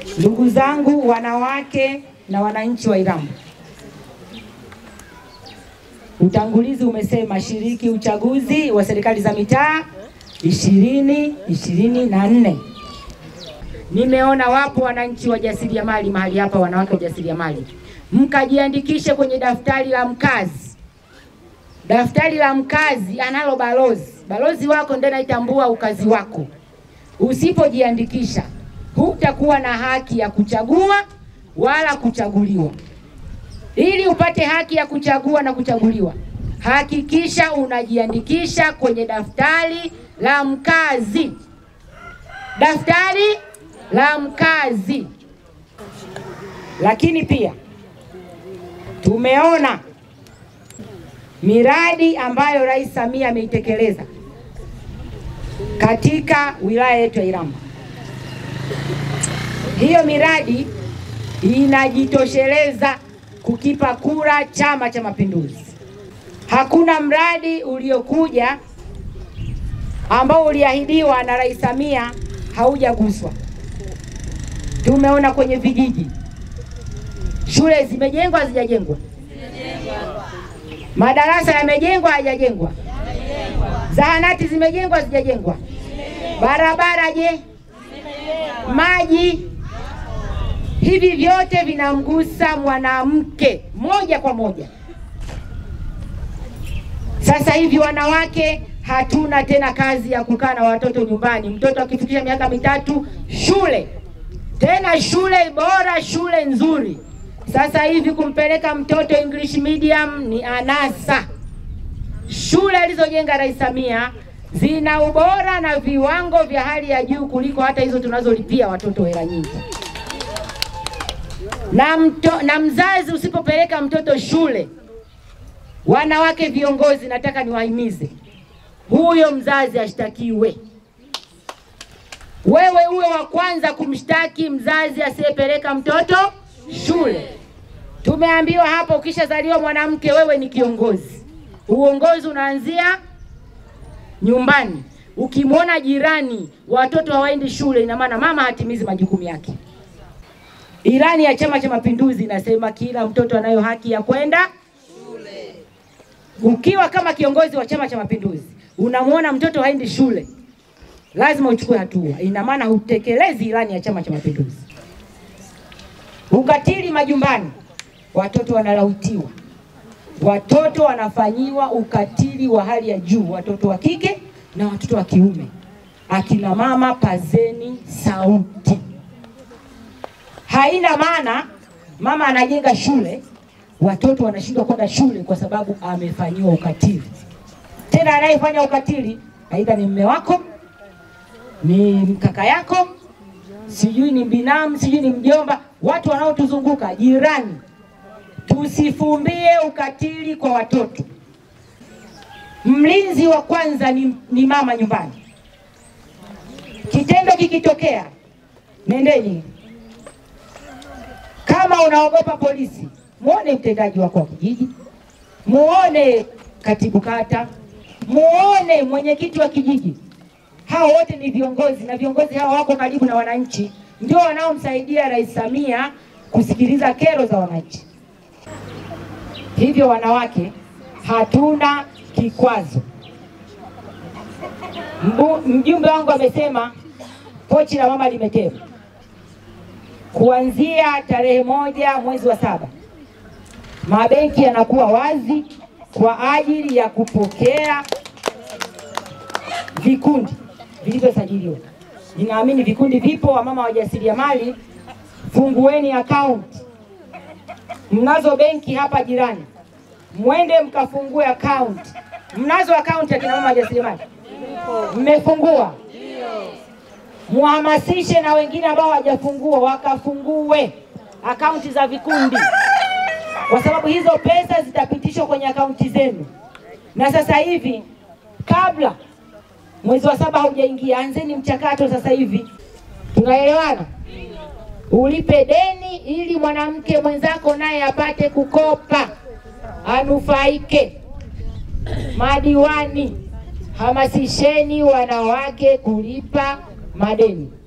Ndugu zangu wanawake na wananchi wa Iramba, utangulizi umesema shiriki uchaguzi wa serikali za mitaa ishirini ishirini na nne. Nimeona wapo wananchi wajasiriamali mahali hapa, wanawake wajasiriamali, mkajiandikishe kwenye daftari la mkazi. Daftari la mkazi analo balozi, balozi wako ndiye anaitambua ukazi wako. Usipojiandikisha hutakuwa na haki ya kuchagua wala kuchaguliwa. Ili upate haki ya kuchagua na kuchaguliwa, hakikisha unajiandikisha kwenye daftari la mkazi, daftari la mkazi. Lakini pia tumeona miradi ambayo Rais Samia ameitekeleza katika wilaya yetu ya Iramba. Hiyo miradi inajitosheleza kukipa kura Chama cha Mapinduzi. Hakuna mradi uliokuja ambao uliahidiwa na Rais Samia haujaguswa. Tumeona kwenye vijiji, shule zimejengwa, hazijajengwa? Madarasa yamejengwa, hayajajengwa? Zahanati zimejengwa, hazijajengwa? Barabara je? Maji? Hivi vyote vinamgusa mwanamke moja kwa moja. Sasa hivi wanawake hatuna tena kazi ya kukaa na watoto nyumbani. Mtoto akifikisha miaka mitatu, shule tena, shule bora, shule nzuri. Sasa hivi kumpeleka mtoto English medium ni anasa. Shule alizojenga Rais Samia zina ubora na viwango vya hali ya juu kuliko hata hizo tunazolipia watoto hela nyingi. Na, mto, na mzazi usipopeleka mtoto shule, wanawake viongozi, nataka niwahimize, huyo mzazi ashtakiwe. Wewe uwe wa kwanza kumshtaki mzazi asiyepeleka mtoto shule. Tumeambiwa hapo, ukishazaliwa mwanamke, wewe ni kiongozi. Uongozi unaanzia nyumbani. Ukimwona jirani watoto hawaendi shule, ina maana mama hatimizi majukumu yake. Ilani ya Chama cha Mapinduzi inasema kila mtoto anayo haki ya kwenda shule. Ukiwa kama kiongozi wa Chama cha Mapinduzi unamwona mtoto haendi shule, lazima uchukue hatua. Ina maana hutekelezi ilani ya Chama cha Mapinduzi. Ukatili majumbani, watoto wanalawitiwa, watoto wanafanyiwa ukatili wa hali ya juu, watoto wa kike na watoto wa kiume. Akina mama, pazeni sauti. Haina maana mama anajenga shule, watoto wanashindwa kwenda shule kwa sababu amefanyiwa ukatili. Tena anayefanya ukatili aidha ni mme wako, ni kaka yako, sijui ni binamu, sijui ni mjomba, watu wanaotuzunguka, jirani. Tusifumbie ukatili kwa watoto. Mlinzi wa kwanza ni, ni mama nyumbani. Kitendo kikitokea, nendeni kama unaogopa polisi, muone mtendaji wako wa kijiji, muone katibu kata, muone mwenyekiti wa kijiji. Hao wote ni viongozi na viongozi hao wako karibu na wananchi, ndio wanaomsaidia Rais Samia kusikiliza kero za wananchi. Hivyo wanawake, hatuna kikwazo. Mbu, mjumbe wangu amesema pochi la mama limetema kuanzia tarehe moja mwezi wa saba mabenki yanakuwa wazi kwa ajili ya kupokea vikundi vilivyosajiliwa. Ninaamini vikundi vipo, wamama wajasiriamali, fungueni akaunti. Mnazo benki hapa jirani, mwende mkafungue akaunti. Mnazo akaunti akina mama wajasiriamali? Mmefungua? Muhamasishe na wengine ambao hawajafungua wakafungue akaunti za vikundi, kwa sababu hizo pesa zitapitishwa kwenye akaunti zenu. Na sasa hivi, kabla mwezi wa saba haujaingia, anzeni mchakato sasa hivi. Tunaelewana? Ulipe deni ili mwanamke mwenzako naye apate kukopa, anufaike. Madiwani, hamasisheni wanawake kulipa madeni.